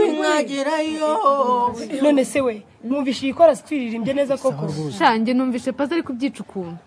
nzagerayo none se we mwumvishe iyi chorus twiririmbye neza koko shange numvishe pazi ari kubyica ukuntu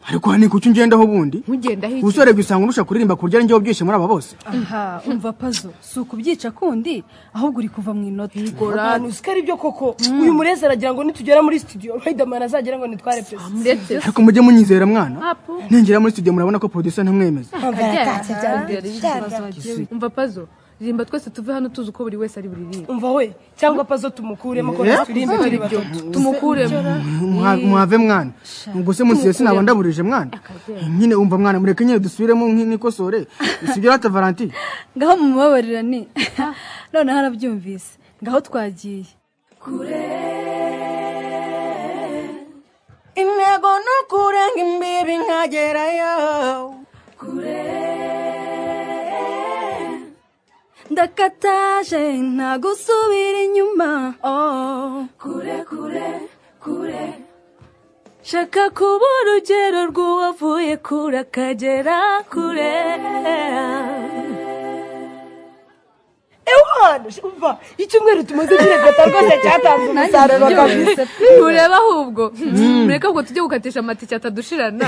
ariko hano kuki ungendaho ubundi nkugendaho iki ubusore gusanga unusha kuririmba ku buryo ari njyewe ubyihishe muri aba bose aha umva pazo si ukubyica kundi ahubwo uri kuva mu inota abantu usika ari byo koko uyu murezi aragira ngo nitugera muri studio Riderman azagera ngo nitware pesa ndetse ariko mujye munyizera mwana apu ningera muri studio murabona ko producer ntamwemeza akajyana umva pazo ririmba twese tuve hano tuzi uko buri wese ari buririmbe umva we cyangwa pazo tumukuremo ko turirimbe turi bato tumukuremo Mwa- muhave mwana ubwo se munsi ya sinaba ndaburije mwana nyine umva mwana mureke nyine dusubiremo nk- nk'ikosore sibyo rata valentine ngaho mubabarirane noneho arabyumvise ngaho twagiye intego ni ukurenga imbibi nkagerayo ndakataje nta gusubira inyuma oh. shaka kuba urugero rw'uwavuye kure akagera kure ewana umva icyumweru tumaze kiregata rwose cyatanze umusaruro kabisa turebe ahubwo mureke ahubwo tujye gukatisha amatike atadushirana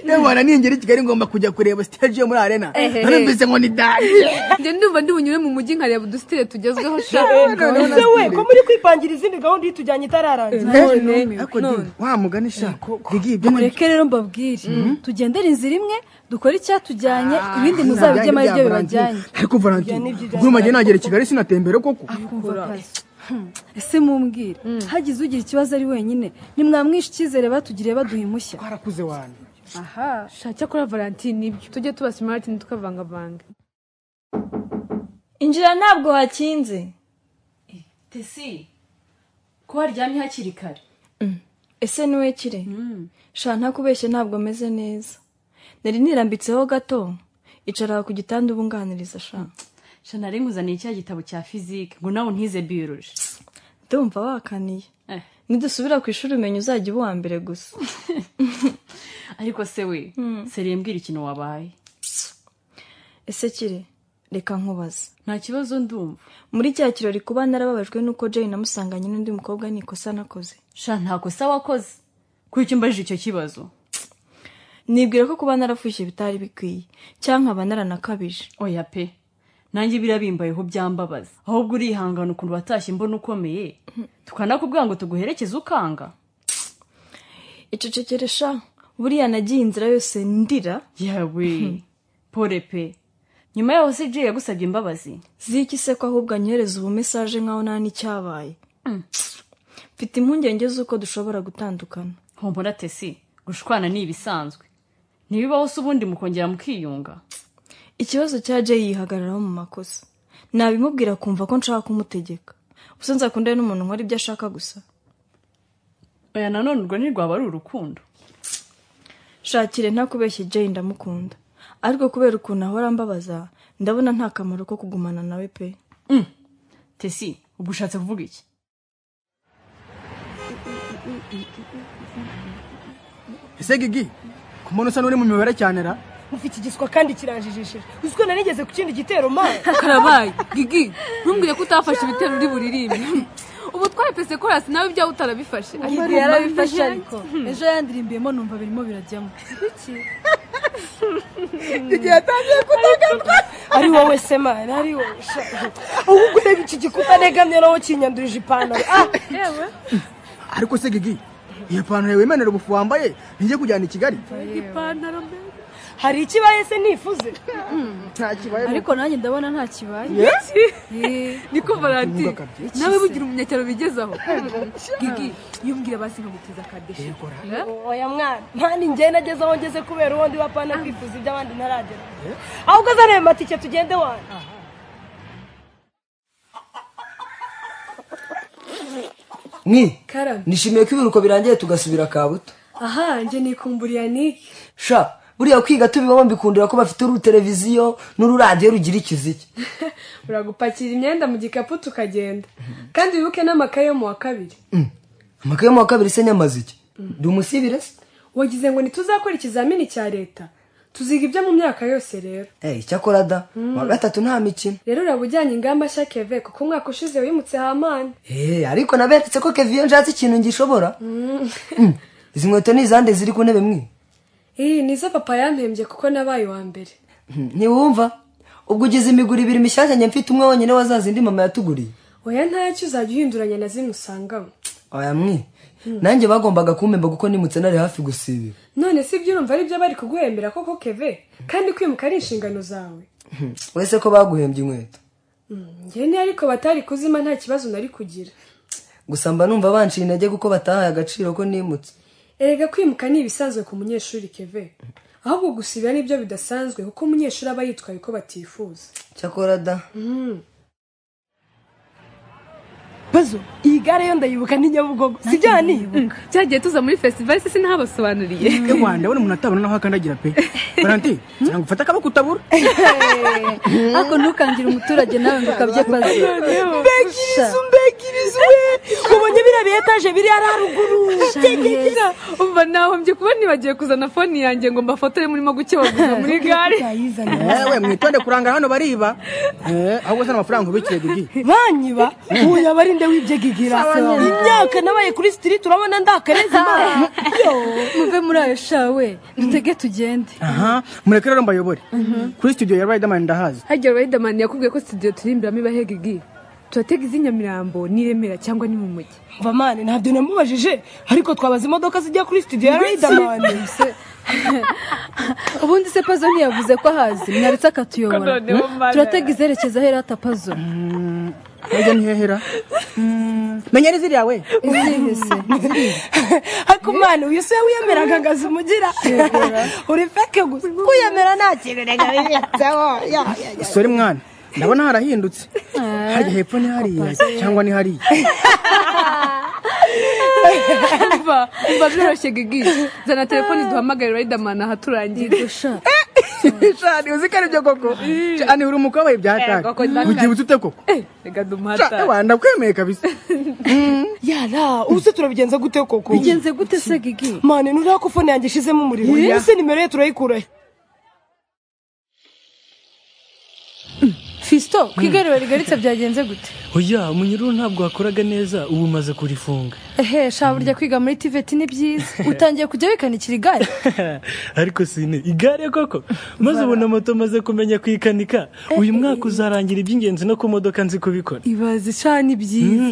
yewe mwana ningera i kigali ngomba kujya kureba stage yo muri arena Ehehe. narumvise ngo ni dani njye ndumva ndi bunyure mu mujyi nkareba udusitire tugezweho sha ese we ko muri kwipangira izindi gahunda itujyanye itararangira ariko di wa mugani sha digi ibyo ni mureke rero mbabwire tugendere inzira imwe dukore icyatujyanye ibindi muzabigemo ari byo bibajyanye ariko Ibyo ni valentine byo nk'umajye nagera i kigali sinatembera koko ese mumbwire hagize ugira ikibazo ari wenyine nimwamwishe icyizere batugiriye baduha impushya twarakuze wana aha sha cyakora valentine ibyo tujye tuba smart ntitukavangavanga injira ntabwo hakinze tesi ko waryamye hakiri kare ese niwe kire shana ntakubeshye ntabwo ameze neza nari nirambitseho gato icara ku gitanda ubunganiriza shana shana nari nkuzaniye cya gitabo cya fizike ngo nawe ntize biyoroje ndumva wakaniye Eh. nidusubira ku ishuri umenya uzajya uba uwa mbere gusa ariko se we seriye mbwira ikintu wabaye ese kire reka nkubaze nta kibazo ndumva muri cya kirori kuba narababajwe n'uko jane namusanganye n'undi mukobwa ni ikosa nakoze sha nta kosa wakoze kuri icyo mbajije icyo kibazo nibwira ko kuba narafushye bitari bikwiye cyangwa nkaba naranakabije oya pe nanjye birabimbayeho byambabaza ahubwo urihangana ukuntu watashye imbona ukomeye tukanakubwira ngo tuguherekeze ukanga icecekeresha buriya nagiye inzira yose ndira yawe pore pe nyuma yaho se jay yagusabye imbabazi ziki se ko ahubwo anyohereza ubu mesaje nkaho nta n'icyabaye mfite impungenge z'uko dushobora gutandukana hombona tesi gushwana ni ibisanzwe ntibibaho se ubundi mukongera mukiyunga ikibazo cya jay yihagararaho mu makosa nabimubwira kumva ko nshaka kumutegeka ubusa nzakundane n'umuntu nkora ibyo ashaka gusa oya nanone urwo ntirwaba ari urukundo shakire ntakubeshye jay ndamukunda ariko kubera ukuntu ahora ambabaza ndabona nta kamaro ko kugumana nawe pe tesi ubwo ushatse kuvuga iki ese gigi ku muntu usa n'uri mu mibare cyane ra ufite igiswa kandi kiranjijishije uziko narigeze ku kindi gitero mani karabaye gigi ntumbwire ko utafashe ibitero uri buririmbe ubu twaye pese korasi nawe ibyawe utarabifashe ariko yarabifashe ariko ejo yandirimbiyemo numva birimo birajyamo ari wowe se mani ari wowe sha ahubwo ureba iki gikuta negamye nawe kinyandurije ipantaro ah yewe ariko se gigi iyo pantaro yawe imenera ubufu wambaye nijye kujyana i kigali ipantaro mbere hari ikibaye se nifuze nta kibaye ariko nanjye ndabona nta kibaye Eh, niko valentine Uvuga kabye. nawe bugira umunyacyaro bigezaho gigi yumbwira basi nkamuteza akadeshi oya mwana mani njye nageze aho ngeze kubera uwo ndi wa pana kwifuza iby'abandi ntaragera ahubwo zana ayo matike tugende wanyu mwi karame nishimiye ko ibiruko birangiye tugasubira ka buto aha njye nikumburiye niki sha buriya kwiga tubibamo mbikundira ko bafite uruteleviziyo n'ururadiyo rugira ikiziki uragupakira imyenda mu gikapu tukagenda kandi wibuke n'amakaye yo mu wa kabiri amakaye mu wa kabiri se nyamaze iki ndi umusibire se wagize ngo ntituzakora ikizamini cya leta tuziga ibyo mu myaka yose rero Eh, icyakora da mu wa gatatu nta mikino rero uraba ujyanye ingamba nshya keve kuko umwaka ushize wimutse hamani Eh, ariko naberetse ko keviyo nshatse ikintu ngishobora Mm, izi nkweto ni izande ziri ku ntebe mwe iyi nizo papa yampembye kuko nabaye uwa mbere Mm, ntiwumva ubwo ugize imiguru ibiri mishyashya njye mfite umwe wonyine wa za zindi mama yatuguriye oya ntacyo uzajya uhinduranya na zimwe usangamo oya mwe nanjye bagombaga kumpemba kuko nimutse nari hafi gusibira none si ibyo urumva aribyo bari kuguhembera koko keve kandi kwimuka ari inshingano zawe Mm, wese ko baguhembye inkweto ngene ariko batari kuzima nta kibazo nari kugira gusa mba numva banciye intege kuko batahaye agaciro ko nimutse erega kwimuka ni ibisanzwe ku munyeshuri keve ahubwo gusibira nibyo bidasanzwe kuko umunyeshuri aba yitwaye uko batifuza cyakora da bazo iyi gare yo ndayibuka ni nyabugogo si byo ni cyagiye tuza muri fesitivali se sinabasobanuriye eee ndabona umuntu atabona naho akandagira pe valentin ngira ngo ufate akaboko utabura ariko ntukangire umuturage nawe ngo ukabye pazi mbegirizo mbegirizo ubonye biriya biyetaje biri hariya haruguru Shaneza. umva nahombye kuba nibagiwe kuzana fone yanjye ngo mbafotore murimo gukebaguza muri gare ewe mwitonde kuranga hano bariba eee ahubwo se n'amafaranga ubikire gigi banyiba uyu aba ari nde wibye gigira imyaka nabaye kuri sitiriti urabona ndakareza imana muve muri ayo shawe dutege tugende aha mureke rero mbayobore kuri studio ya riderman ndahazi hajya riderman yakubwiye ko studio turi imbere iba hegigi turatega iz'i nyamirambo n'iremera cyangwa ni mu mujyi mva mani ntabyo namubajije ariko twabaza imodoka zijya kuri studio ya riderman ubundi se pazo ntiyavuze ko ahazi mwaretse akatuyobora Ko noneho Hmm? mana. turatega izerekeza ahera ata pazo harya ntihehera menya n'iziriya we izihe se ariko mani uyu se wiyemeraga ngo azimugira uri feke gusa kwiyemera nta kintu nagabinyatseho sore mwana ndabona harahindutse harya hepfo ni hariya cyangwa ni hariya umva umva byoroshye gigi zana telefoni duhamagare riderman aha turangiye gusha shani uzi ko aribyo koko shani uri umukobwa wawe byatari koko ndakara. ugibutse ute koko reka Shani, dumuhatare ewa, ndakwemeye kabisa yara ubu se turabigenza gute koko bigenze gute se gigi mani nuriya ko fone yanjye ishizemo umuriro uyu se nimero ye turayikurahe fisito ku igaruriro rigaritse byagenze gute oya umunyururu ntabwo wakoraga neza ubu umaze kurifunga ehe sha burya kwiga muri tiveti ni byiza utangiye kujya wikanikira igare ariko sine igare koko maze ubona moto maze kumenya kuyikanika uyu mwaka uzarangira iby'ingenzi no ku modoka nzi kubikora ibaze sha ni byiza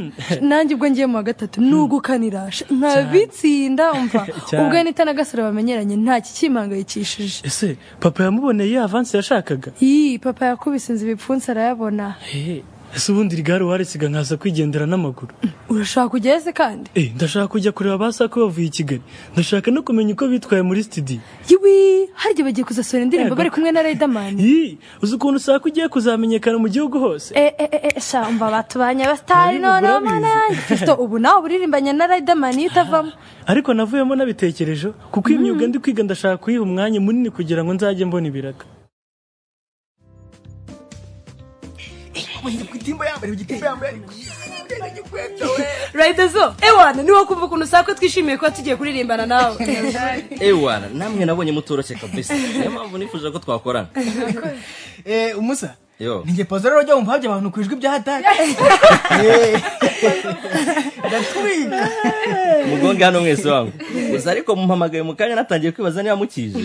nanjye ubwo ngiye mu wa gatatu nugukanira sha, nkabitsinda umva Cyane. ubwo nita na gasore bamenyeranye nta kikimpangayikishije ese papa yamuboneye avansi yashakaga iyi papa yakubise inzu ibipfunsi arayabona Hey, ese ubundi iri gare warisiga nkaza kwigendera n'amaguru urashaka kujyayo se kandi Eh, ndashaka kujya kureba ba sako bavuye i kigali ndashaka no kumenya uko bitwaye muri studio yiwi harya bagiye kuzasohora indirimbo Yego. bari kumwe na riderman Yi, uzi ukuntu sako ugiye kuzamenyekana mu gihugu hose Eh, eh, eh, eh, sha umva batubanye Nari abasitari bugura noneho mana bizi. yanjye. Fiston, ubu nawe uririmbanye na riderman iyo utavamo ariko navuyemo nabitekereje kuko iyi myuga ndi kwiga ndashaka kuyiha umwanya munini kugira ngo nzajye mbona ibiraka riderzo ewana niwo kumva ukuntu sakwe twishimiye kuba tugiye kuririmbana nawe ewana namwe nabonye mutoroshye kabisa niyo mpamvu nifuje ko twakorana Eh, umusa yo ninjye pazo rero ujya wumva habya abantu ku ijwi bya hatari Eh, ndatwika mugonge hano mwese wangu gusa ariko mumpamagaye mu kanya natangiye kwibaza niba mukije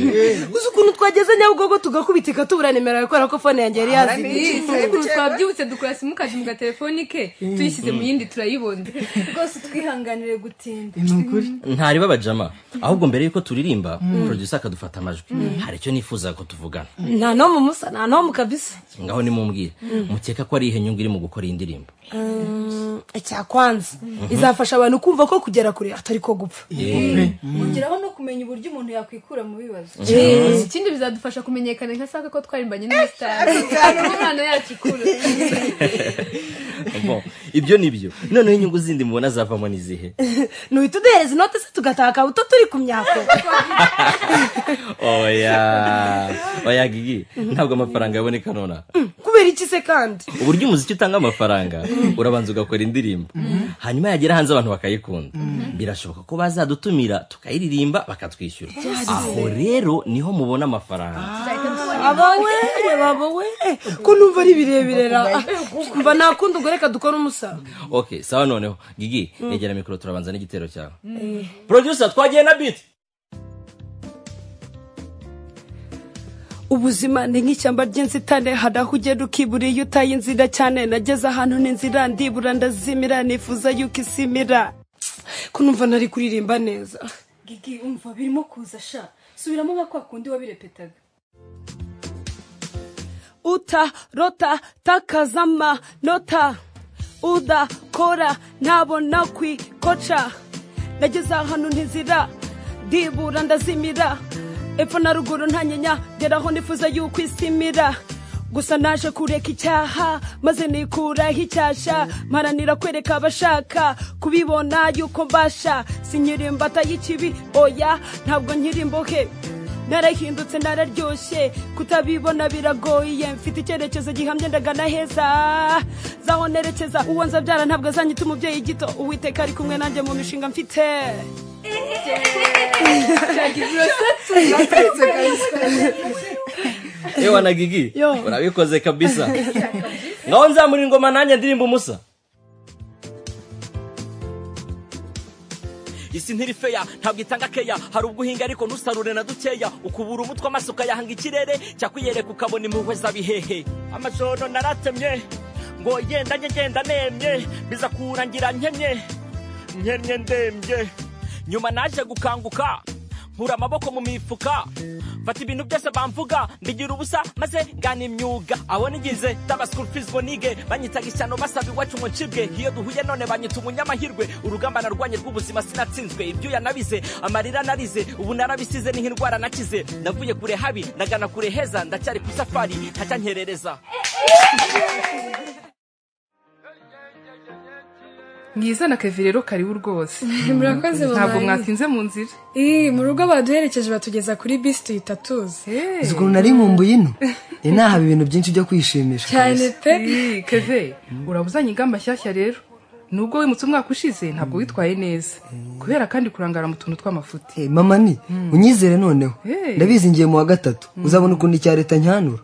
uzi ukuntu twageze nyabugogo tugakubitika tubura nimero yawe kubera ko fone yanjye yari yazimye ukuntu twabyibutse dukora simukadi mu gatelefoni ke tuyishyize mu yindi turayibona rwose twihanganire gutinda ni ukuri ntari babajama ahubwo mbere y'uko turirimba producer akadufata amajwi hari icyo nifuza ko tuvugana nta n'omu musa nta n'omu kabisa ngaho nimubwire mukeka ko ari ihe nyungu iri mu gukora iyi ndirimbo icyakwanza izafasha abantu kumva ko kugera kure atari ko gupfa ongeraho no kumenya uburyo umuntu yakwikura mu bibazo ikindi bizadufasha kumenyekana nka saka ko twarimbanye n'umusitari impano yacu ikuru Bon, ibyo ni byo noneho inyungu zindi mubona zavamo ni izihe nuhita uduhereza inoti se tugataka buto turi ku myako oya oya gigi ntabwo amafaranga yaboneka nonaha kubera kugira iki se kandi uburyo umuziki utanga amafaranga urabanza ugakora indirimbo hanyuma yagera hanze abantu bakayikunda birashoboka ko bazadutumira tukayiririmba bakatwishyura Yes. aho rero niho mubona amafaranga abawe reba wowe eh, ko numva ari birebire ra mva nakunda ubwo reka dukore umusaza ok sawa noneho gigi negera mikoro turabanza n'igitero cyawe Eh. producer twagiye na biti ubuzima ni nk'ishyamba ry'inzitane hari aho ugenda ukibura iyo utaye inzira cyane nageze ahantu n'inzira ndibura ndazimira nifuza yuko isimira ko numva ntari kuririmba neza gigi umva birimo kuza sha subiramo nka kwa kundi wabirepetaga uta rota takazama nota uda kora ntabona kwikoca nageze ahantu ntizira ndibura ndazimira epfo na ruguru ntanyenya geraho nifuza yuko isimira gusa naje kureka icyaha maze nikuraho icyasha mparanira kwereka abashaka kubibona yuko mbasha sinyirimbata y'ikibi oya ntabwo nyirimbohe narahindutse nararyoshye kutabibona biragoye mfite icyerekezo gihamye ndagana heza zaho nerekeza uwo nzabyara ntabwo azanyita umubyeyi gito uwiteka ari kumwe nanjye mu mishinga mfite ewa na gigi Yo. urabikoze kabisa ngaho nzamura ingoma nanjye ndirimba umusa isi ntirifeya ntabwo itanga keya hari ubwo uhinga ariko ntusarure na dukeya ukubura umutwe amaso ukayahanga ikirere cyakwiyereka ukabona impuhwe z'abihehe amajoro naratemye ngo yendanye ngenda nemye biza kurangira nkemye nkemye ndembye nyuma naje gukanguka nkura amaboko mu mifuka mfata ibintu byose bamvuga mbigira ubusa maze ngana imyuga abo nigize taba school fees ngo nige banyitaga ishyano basaba iwacu ngo ncibwe iyo duhuye none banyita umunyamahirwe urugamba narwanye rw'ubuzima sinatsinzwe ibyuya nabize amarira narize ubu narabisize niho indwara nakize navuye kure habi ndagana kure heza ndacyari ku safari ntacya nkerereza mwiza na kevi rero karibu rwose murakoze ntabwo mama. mwatinze mu nzira ii mu rugo baduherekeje batugeza kuri bisi tuhita tuzi ukuntu nari nkumbuye ino ni nahaba ibintu byinshi byo kwishimisha kabisa. Ii, keve uraba uzanye ingamba nshyashya rero nubwo wimutse umwaka ushize ntabwo witwaye neza kubera kandi kurangara mu tuntu tw'amafuti Eh, mama ni unyizere noneho Eh. ndabizi ngiye mu wa gatatu uzabona ukuntu icya leta nyanura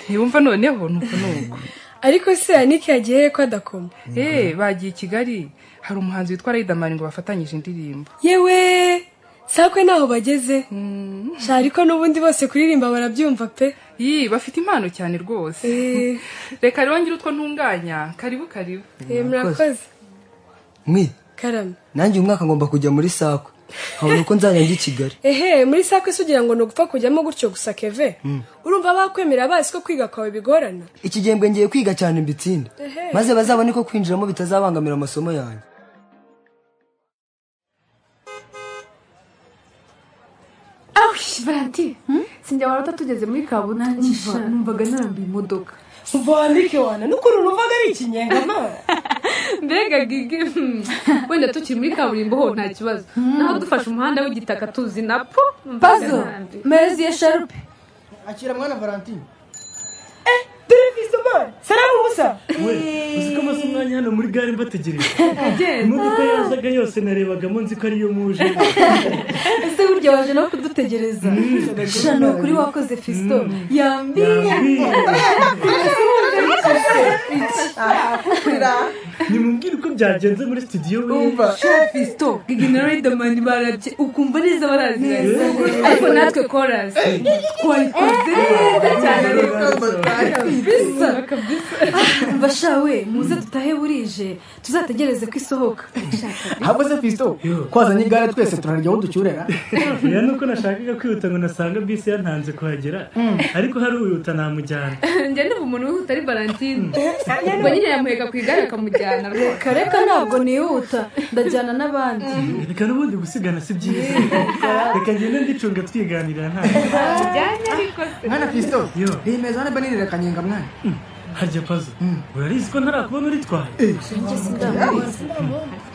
ntibumva noneho nuko nuko ariko se yanike yagiye ko adakoma eee bagiye i kigali hari umuhanzi witwa riderman ngo bafatanyije indirimbo yewe sakwe ntaho bageze sha ariko n'ubundi bose kuririmba barabyumva pe ii bafite impano cyane rwose reka rero ngire utwo ntunganya karibu karibu Eh, murakoze mwe karame nanjye uyu mwaka ngomba kujya muri sakwe nkabona uko nzajya njya i kigali ehe muri sakwe se ugira ngo ni ugupfa kujyamo gutyo gusa keve urumva bakwemera bazi ko kwiga kwawe bigorana iki gihembwe ngiye kwiga cyane mbitsinde Ehe. maze bazabone ko kwinjiramo bitazabangamira amasomo yanjye awush valanti sinjya warota tugeze muri kabunani Umva, numvaga narambiye imodoka vandike wana n'ukuri urumvaga ari ikinyengama mbega gigi hmm, wenda tukiri muri kaburimbo ho nta kibazo naho dufashe umuhanda w'igitaka tuzi na po Puzzle, mezi ya sharupe akira mwana valentine televiziyo mani salamu musa we uziko amaze umwanya hano muri gare mbategereje Agenda. imodoka yazaga yose narebagamo nzi ko ariyo muje ese burya waje no kudutegereza sha ni ukuri wakoze fisito yambiye nimubwire uko byagenze muri studio we fisito gigi na riderman barabye ukumva neza baraziranye ariko natwe korasi twabikoze neza cyane kabisa bashawe muze dutahe burije tuzategereze ko isohoka ahubwo se fisito twazanye igare twese turarya aho ducyurera ya nuko nashakaga kwihuta ngo nasanga bisi yantanze kuhagera ariko hari uwihuta namujyana njya niba umuntu wihuta ari valentine ubwo nyine yamuheka ku igare akamujyana rwose kareka ntabwo nihuta ndajyana n'abandi reka n'ubundi gusigana si byiza reka ngende ndicunga twiganirira nta bijyanye ariko se mwana fisito Yo. rimeze hano banirira kanyenga mwana harya pazo urarizi ko ntarakubona uritwaye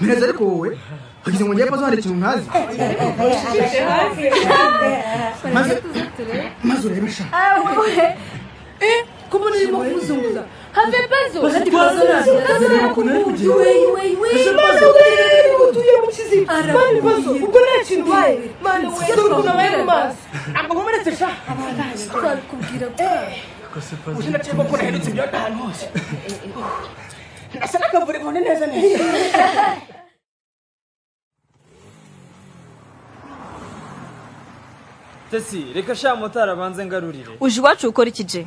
mireze ariko wowe ugize ngo ngewe pazo hari ikintu ntazi maze maze urebe sha Ah, ouais. Eh, Comment les mots vous ont ça Avez pas zo. Bafite Tazo na- ikibazo. tazo na kukundi. Wey, wey, wey. Aje Tazo bazo. uterere utuye mu kiziba. Mani bazo. Ubwo nta kintu ubaye. Mani Iyo dore ukuntu abaye mu maso. twakomeretse sha Twabikubwira uzi naciye ko nahindutse ibyo ahantu hose ndasa n'akavure kabone neza neza tesi reka sha motari abanze ngarurire uje iwacu ukora iki je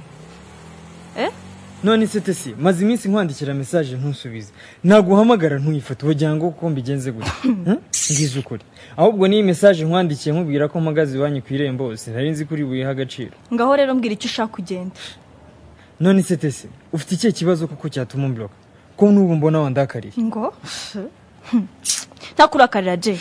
none se tesi maze iminsi nkwandikira mesaje ntusubize naguhamagara ntuyifate wagira ngo kuko mbigenze gutya Hmm? ngize ukuri ahubwo n'iyi mesaje nkwandikiye nkubwira ko mpagaze iwanyu ku irembo sinari nzi kuri buyihe agaciro ngaho rero mbwira icyo ushaka ugenda none se tesi ufite ikihe kibazo kuko cyatuma umburoka ko n'ubu mbona wandakariye ngo ntakurakarira je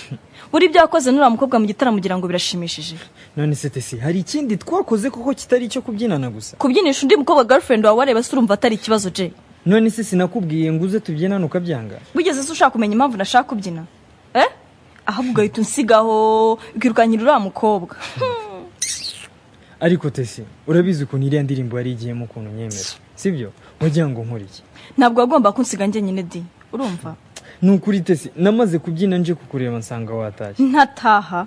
buri ibyo wakoze n'uriya mukobwa mu gitaramo ugira ngo birashimishije none se tesi hari ikindi twakoze kuko kitari icyo kubyinana gusa kubyinisha undi mukobwa girlfriend wawe wareba se urumva atari ikibazo je none se sinakubwiye ngo uze tubyinane ukabyanga wigeze se ushaka kumenya impamvu nashaka kubyina eh ahubwo ugahita unsigaho ukirukanyira uriya mukobwa ariko tesi urabizi ukuntu iriya ndirimbo yari igiyemo ukuntu nyemera sibyo wagira ngo nkore iki ntabwo wagomba kunsiga njye nyine di urumva ni ukuri tesi namaze kubyina nje kukureba nsanga watashye ntataha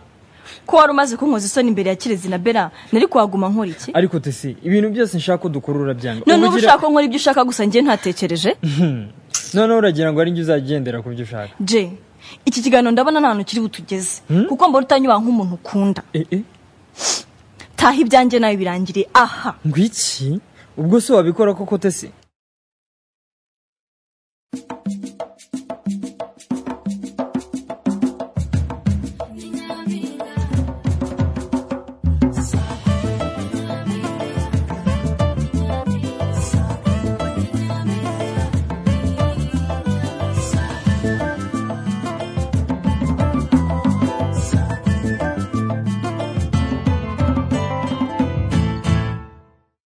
ko wari umaze kunkoza isoni imbere ya kirezi na bera nari kuhaguma nkora iki ariko tesi ibintu byose nshaka ko dukora urabyanga none uba Ubugira- ushaka ko nkora ibyo ushaka gusa njye ntatekereje Hmm. noneho uragira ngo ari njye uzagendera ku byo ushaka je iki kiganiro ndabona nta hantu kiri butugeze kuko mbona utanyubaha nk'umuntu ukunda Eh, eh, taha ibyanjye nawe birangiriye aha ngo iki ubwo se wabikora koko tesi